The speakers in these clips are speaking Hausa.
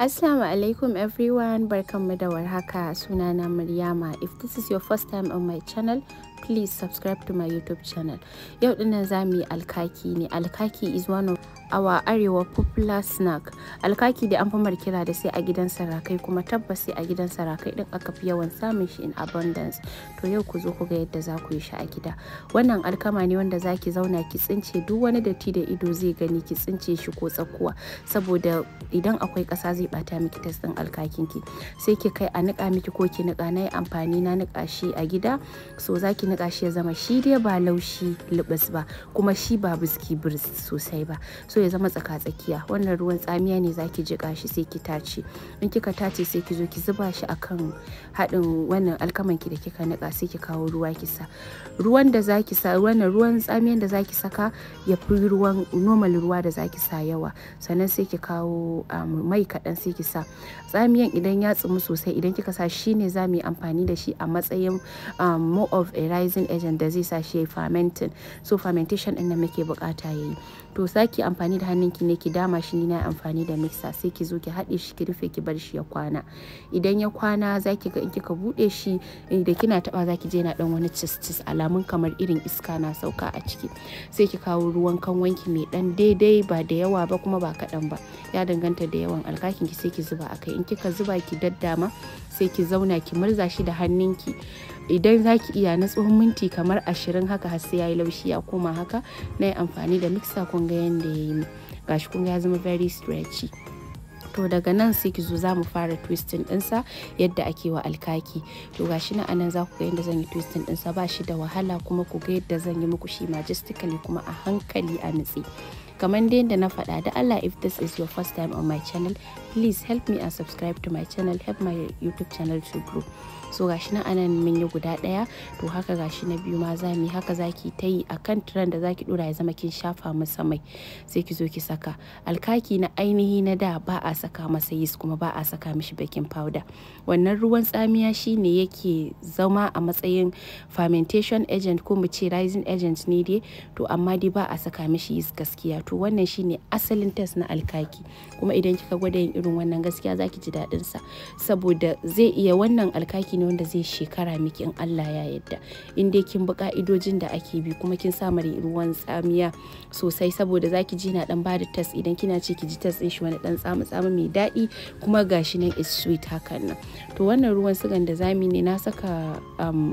Assalamu alaikum everyone barkanmu da warhaka sunana Maryama if this is your first time on my channel please subscribe to my youtube channel yau dinnan za mu yi alkaki ne alkaki is one of our arewa popular snack alkaki da an fi kira da sai a gidan sarakai kuma tabbas sai a gidan sarakai din aka fi yawan samun shi in abundance to yau ku zo ku ga yadda za ku yi shi a gida wannan alkama ne wanda za ki zauna ki tsince duk wani datti da ido zai gani ki tsince shi ko tsakuwa saboda idan akwai ƙasa zai bata miki tas din alkakin ki sai ki kai a nika miki ko ki nika na yi amfani na nika shi a gida so za ki nika shi ya zama shi dai ba laushi lubus ba kuma shi ba biski birs sosai ba so ya zama tsaka-tsakiya wannan ruwan tsamiya ne zaki jika shi sai ki tace in kika tace sai ki zo ki zuba shi akan haɗin wannan alkaman ki da kika nika sai ki kawo ruwa ki sa ruwan da zaki sa wannan ruwan tsamiyan da zaki saka ya fi ruwan normal ruwa da zaki sa yawa sannan sai ki kawo mai kaɗan sai ki sa tsamiyan idan ya tsumu sosai idan kika sa shi ne za mu yi amfani da shi a matsayin more of a rising agent da zai sa shi ya fermenting so fermentation ɗin da muke bukata yayi to saki amfani da hannunki ne ki dama shi ni na amfani da mixer sai ki zo ki haɗe shi ki rufe ki bar shi ya kwana idan ya kwana zaki ga in kika buɗe shi da kina taba zaki je na dan wani cis alamun kamar irin iska na sauka a ciki sai ki kawo ruwan kanwanki mai dan daidai ba da yawa ba kuma ba kaɗan ba ya danganta da yawan alkakin ki sai ki zuba akai in kika zuba ki daddama sai ki zauna ki murza shi da hannunki idan za ki iya na tsohon minti kamar ashirin haka har sai ya yi laushi ya koma haka na yi amfani da mixer kun ga yadda ya yi gashi kun ya zama very stretchy to daga nan sai ki zo za mu fara twisting dinsa yadda ake wa alkaki to gashi na anan za ku ga yadda zan yi twisting dinsa ba shi da wahala kuma ku ga yadda zan yi muku shi majestically kuma a hankali a nutse kamar dai yadda na faɗa da Allah if this is your first time on my channel please help me and subscribe to my channel help my youtube channel to grow so gashi na anan mun yi guda ɗaya to haka gashi na biyu ma za mu yi haka zaki ta yi akan tiran da zaki dora ya zama kin shafa masa mai sai ki zo ki saka alkaki na ainihi na da ba a saka masa yis kuma ba a saka mishi baking powder wannan ruwan tsamiya shine yake zama a matsayin fermentation agent ko mu ce rising agent ne dai to amma dai ba a saka mishi yis gaskiya to wannan shine asalin test na alkaki kuma idan kika gwada yin irin wannan gaskiya zaki ji daɗin sa saboda zai iya wannan alkaki ne wanda zai shekara miki in Allah ya yarda in dai kin bi ka'idojin da ake bi kuma kin sa mari ruwan tsamiya sosai saboda zaki ji na dan bada test idan kina ce ki ji test din shi wani dan tsamu tsamu mai daɗi kuma gashi nan is sweet hakan nan to wannan ruwan sugan da zami ne na saka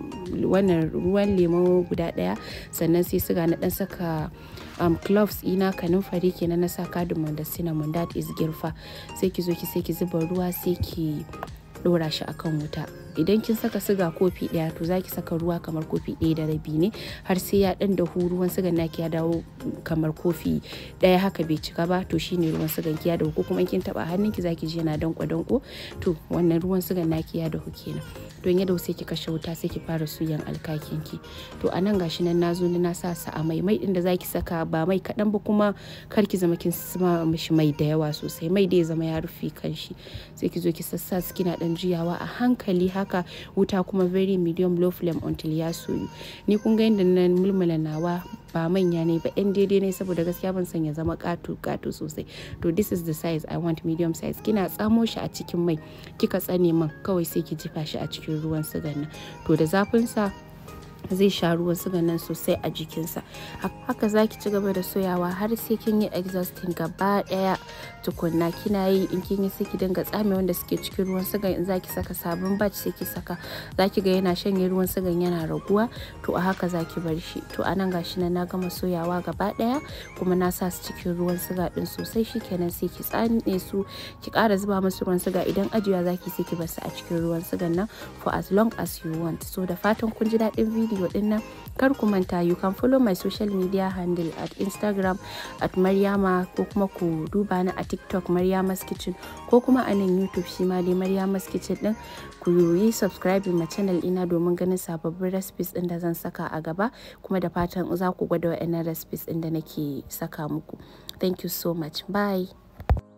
wannan ruwan lemo guda ɗaya sannan sai suga na dan saka um, cloves ina kanumfari kenan na sa cardamom da cinnamon that is girfa sai ki zo ki sai ki zuba ruwa sai ki dora shi akan wuta idan kin saka siga kofi daya to zaki saka ruwa kamar kofi daya da rabi ne har sai ya dan dahu ruwan sigan naki ya dawo kamar kofi daya haka bai cika ba to shine ruwan sigan ki ya dahu ko kuma kin taba hannunki zaki ji yana danko danko to wannan ruwan sigan naki ya dahu kenan don ya dahu sai ki kashe wuta sai ki fara suyan alkakin ki to anan gashi nan nazo ni na sa sa a mai mai din da zaki saka ba mai kadan ba kuma kar ki zama kin sama mishi mai da yawa sosai mai da ya zama ya rufe kanshi sai ki zo ki sassa kina dan juyawa a hankali haka wuta kuma very medium low flame until ya soyu ni kun ga yadda na mulmula nawa ba manya ne ba yan daidai ne saboda gaskiya ban san ya zama kato kato sosai to this is the size i want medium size kina tsamo shi a cikin mai kika tsane man kawai sai ki jifa shi a cikin ruwan sigan nan to da zafin sa zai sha ruwan suga nan sosai a jikinsa haka zaki ci gaba da soyawa har sai kin yi exhausting gaba daya tukunna kina yi in kin yi sai ki dinga tsame wanda suke cikin ruwan sugan in zaki saka sabon batch sai ki saka zaki ga yana shanye ruwan sugan yana raguwa to a haka zaki bar shi to anan gashi nan na gama soyawa gaba daya kuma na sa su cikin ruwan suga din sosai shikenan sai ki tsane su ki kara zuba musu ruwan suga idan ajiya zaki sai ki bar su a cikin ruwan sugan nan for as long as you want so da fatan kun ji daɗin video din nan kar ku manta you can follow my social media handle at instagram at maryama ko kuma ku duba ni a tiktok maryama's kitchen ko kuma a nan youtube shi ma dai maryama's kitchen din ku yi subscribing ma channel ina domin ganin sababbin recipes din da zan saka a gaba kuma da fatan za ku gwada wa'annan recipes din da nake saka muku thank you so much bye